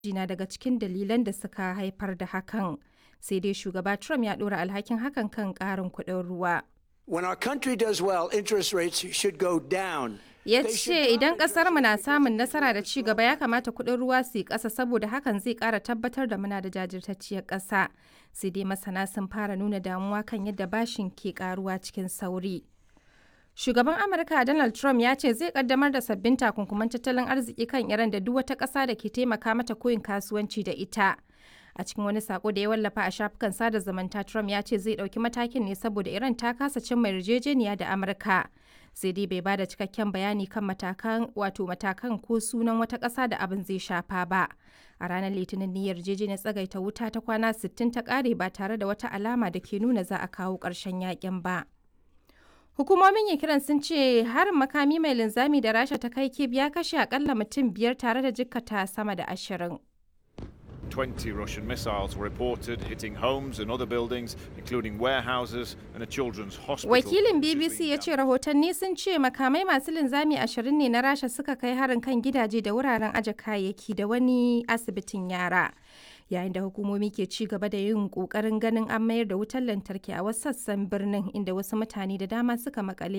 na daga cikin dalilan da suka haifar da hakan. Sai dai shugaba Trump ya ɗora alhakin hakan kan ƙarin kuɗin ruwa. When our country does well, interest rates should go down. Ya ce idan ƙasarmu na samun nasara da ci gaba ya kamata kuɗin ruwa su yi ƙasa saboda hakan zai ƙara tabbatar da muna da jajirtacciyar ƙasa. Sai dai masana sun fara nuna damuwa kan yadda bashin ke ƙaruwa cikin sauri. Shugaban Amurka Donald Trump ya ce zai kaddamar da sabbin takunkuman tattalin arziki kan Iran da duk wata ƙasa da ke taimaka mata koyin kasuwanci da ita. A cikin wani sako da ya wallafa a shafukan sada zumunta Trump ya ce zai ɗauki matakin ne saboda Iran ta kasa cimma yarjejeniya da Amurka. Sai dai bai bada cikakken bayani kan matakan wato matakan ko sunan wata ƙasa da abin zai shafa ba. A ranar Litinin ne yarjejeniyar tsagaita wuta ta kwana 60 ta ƙare ba tare da wata alama da ke nuna za a kawo ƙarshen yakin ba. Hukumomin Ukraine sun ce harin makami mai linzami da Rasha ta kai Kyiv ya kashe akalla mutum biyar tare da jikkata sama da ashirin. 20 Russian missiles were reported hitting homes and other buildings, including warehouses and a children's hospital. Wakilin BBC ya ce rahotanni sun ce makamai masu linzami ashirin ne na Rasha suka kai harin kan gidaje da wuraren aje kayayyaki da wani asibitin yara. Yayin da hukumomi ke ci gaba da yin kokarin ganin an mayar da wutar lantarki a wasu sassan birnin inda wasu mutane da dama suka makale